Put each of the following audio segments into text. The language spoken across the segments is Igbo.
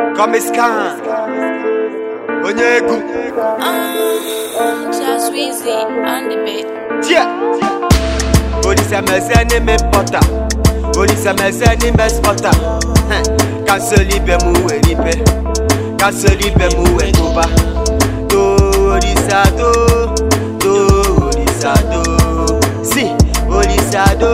Komiskan onye egwu Just Weezy on the beat. tie olisamese n'ime pọta olisamese n'ime spọta kansụl ibe m were ibe kansụl ibe m wee gụba torisado torisado si olisado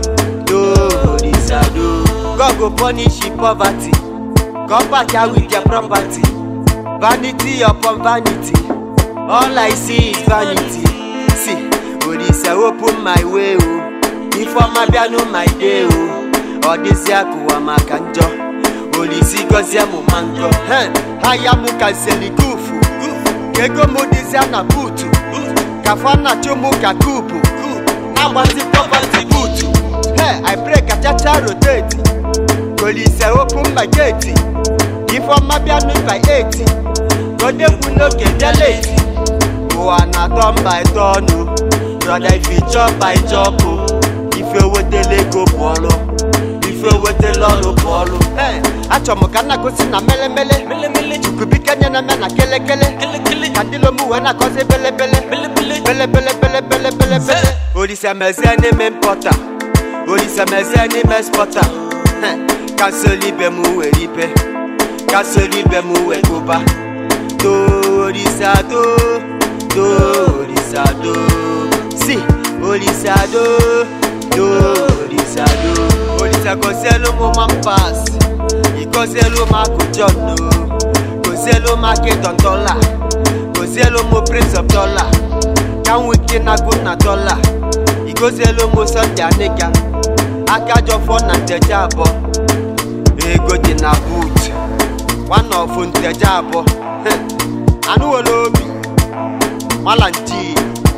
torisado God go punish you poverty come back here with your property vanity upon vanity all I see is vanity see olise open my way o ifeọma bịanụ my day o ọ dịzịa kụwa maka njọ olisi gọzie mụ ma njọ He, ha ya mụ ka selikufu ka ego mụ dịzịa na buutu ka fana chụmụ ka kupu na-agbazi pọpati buutu he i pray ka chacha rotate olise open my gate ifeọma bịanụ by 8 godekwu n'oge deleti ụwa na-atọ mba ịtọ ọnụ brọda ife chọpa ịchọpụ ife wetela ego bụ ọrụ ife wetala ọrụ bụ ọrụ Ee, achọ m ka nna gosi na melemele chukwubike nye na me na kelekele ka ndị lomu wee na-akọzi belebele belebelebelebelebele olisemeze n'ime mpọta olisemeze n'ime spọta kansụl ibe m were ibe kansụl ibe m wee gụba torisado torisado si olisado torisado olisa gosielu mụ mampas igosielu m akụjọno gosielu m akịdọndọla gosielu m prince of dollar ka m wike na-agụ na dọla igosielu m sọnde aniga aka jọfọ na nteje abụọ ego dị na boot nwanne ọfụ nteje abụọ anụwela obi malanchi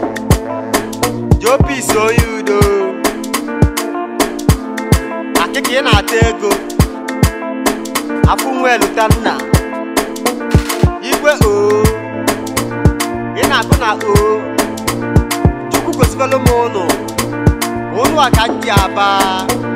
jopis onye udo akịka ị na-ata ego afụ nweluta nna igwe o ị na-agụ na o chukwu gosikwelu m ụnụ ụnụ a ka m ji aba